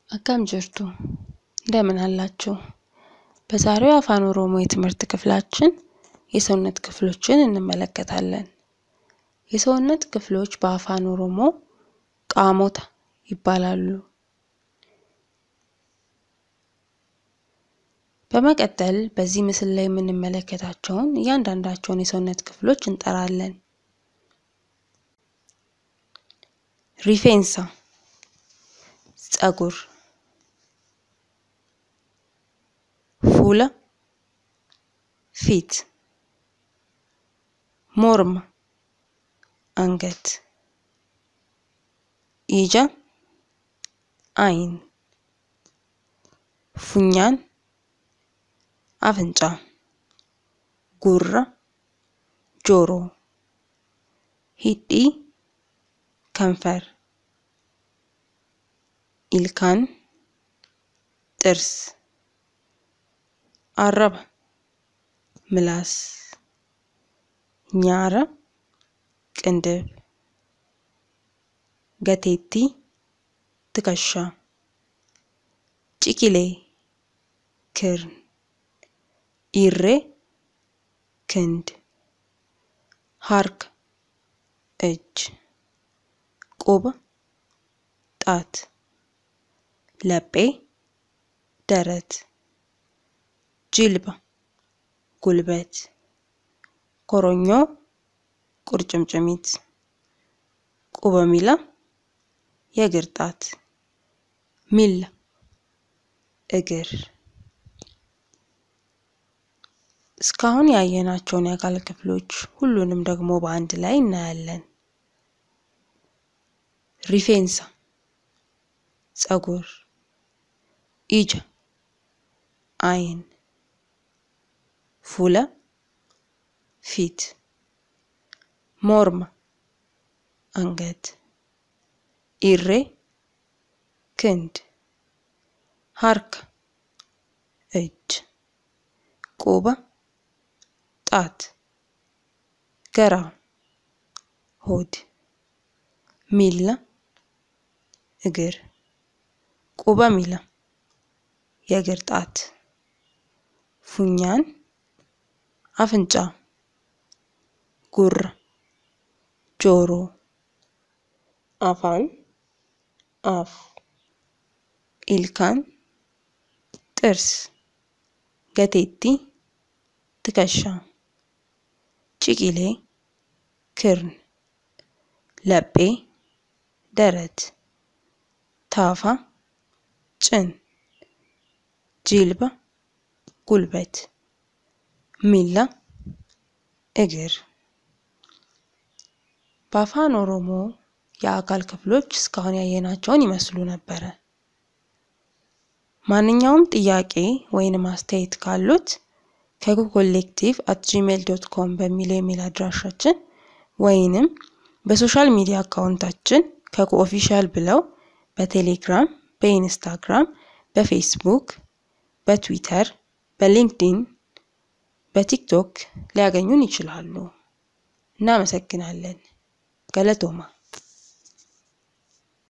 አካም ጅርቱ እንደምን አላችሁ? በዛሬው የአፋን ኦሮሞ የትምህርት ክፍላችን የሰውነት ክፍሎችን እንመለከታለን። የሰውነት ክፍሎች በአፋን ኦሮሞ ቃሞታ ይባላሉ። በመቀጠል በዚህ ምስል ላይ የምንመለከታቸውን እያንዳንዳቸውን የሰውነት ክፍሎች እንጠራለን። ሪፌንሳ ጸጉር፣ ፉለ ፊት፣ ሞርማ አንገት፣ ኢጃ አይን፣ ፉኛን አፍንጫ፣ ጉራ ጆሮ፣ ሂዲ ከንፈር፣ ኢልካን ጥርስ፣ አረባ ምላስ፣ ኛረ ቅንድብ፣ ገቴቲ ትከሻ፣ ጭቂሌ ክርን፣ ኢሬ ክንድ፣ ሀርክ እጅ፣ ቁብ ጣት፣ ለጴ ደረት፣ ጅልባ ጉልበት፣ ኮሮኞ ቁርጭምጭሚት፣ ቁበ ሚላ የእግር ጣት፣ ሚላ እግር። እስካሁን ያየናቸውን የአካል ክፍሎች ሁሉንም ደግሞ በአንድ ላይ እናያለን። ሪፌንሳ ጸጉር፣ ኢጃ አይን፣ ፉለ ፊት፣ ሞርማ አንገት፣ ኢሬ ክንድ፣ ሀርካ እጅ፣ ቁባ ጣት፣ ገራ ሆድ፣ ሚላ እግር፣ ቁበ ሚላ የእግር ጣት፣ ፉኛን አፍንጫ፣ ጉራ ጆሮ፣ አፋን አፍ፣ ኢልካን ጥርስ፣ ገቴቲ ትከሻ፣ ጭቂሌ ክርን፣ ለጴ ደረት፣ ታፋ ጭን፣ ጂልባ ጉልበት፣ ሚላ እግር። በአፋን ኦሮሞ የአካል ክፍሎች እስካሁን ያየናቸውን ይመስሉ ነበረ። ማንኛውም ጥያቄ ወይንም አስተያየት ካሉት ከኮሌክቲቭ አት ጂሜል ዶት ኮም በሚለው ኢሜል አድራሻችን ወይንም በሶሻል ሚዲያ አካውንታችን ከኮ ኦፊሻል ብለው በቴሌግራም፣ በኢንስታግራም፣ በፌስቡክ፣ በትዊተር፣ በሊንክዲን፣ በቲክቶክ ሊያገኙን ይችላሉ። እናመሰግናለን። ገለቶማ